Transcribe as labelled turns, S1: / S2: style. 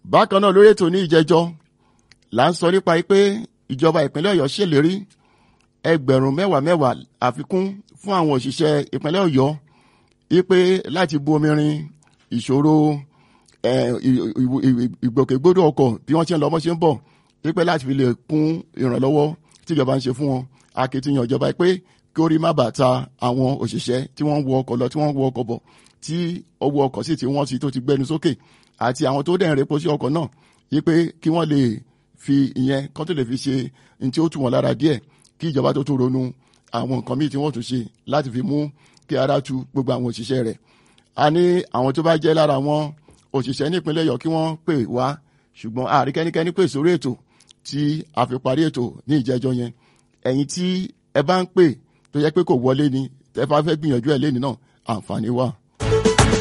S1: bákan náà lórí ètò ní ìjẹjọ́ là ń sọ nípa pé ìjọba ìpínlẹ̀ ọ̀yọ́ ṣèlérí ẹgbẹ̀rún mẹ́wàá mẹ́wàá àfikún fún àwọn òṣìṣẹ́ ìpínlẹ̀ ọ̀yọ́ wípé láti bu omi rin ìṣòro ìgbòkègbodò ọkọ̀ bí wọ́n ṣe ń lọ bọ́ ṣe ń bọ̀ wípé láti fi lè kún ìrànlọ́wọ́ tíjọba ń ṣe fún wọn akitiyan ìjọba pé kí orí má bàa ta àwọn òṣìṣẹ́ tí wọ́n ń wọ ọkọ̀ lọ tí wọ́n ń wọ ọkọ̀ bọ̀ tí owó ọkọ̀ sì ti wọ́n sí tó ti gbẹnu sókè àti àwọn tó dẹ̀ ń repo sí ọkọ̀ náà wípé kí wọ́n lè fi ìyẹn kán tó lè fi ṣe ní tí ó tù wọ́n lára díẹ̀ kí ìjọba tó tún ronú àwọn nǹkan míì tí wọ́n tún ṣe láti fi mú kí ara tu gbogbo àwọn òṣìṣẹ́ rẹ̀ a ní àwọn tó bá jẹ́ lára wọn òṣìṣẹ́ ní ìpínlẹ̀ Ọ̀yọ́ kí wọ́n pè wá ṣùgbọ́n àrí kẹ́nikẹ́ni pè sórí ètò tí a fi parí ètò ní ìjẹ́jọ́ yẹn ẹ̀yin tí ẹ bá ń pè tó yẹ pé kò wọlé ni tẹ́ bá fẹ́ gbìyànjú ẹ̀ lẹ́ni náà àǹfààní wà.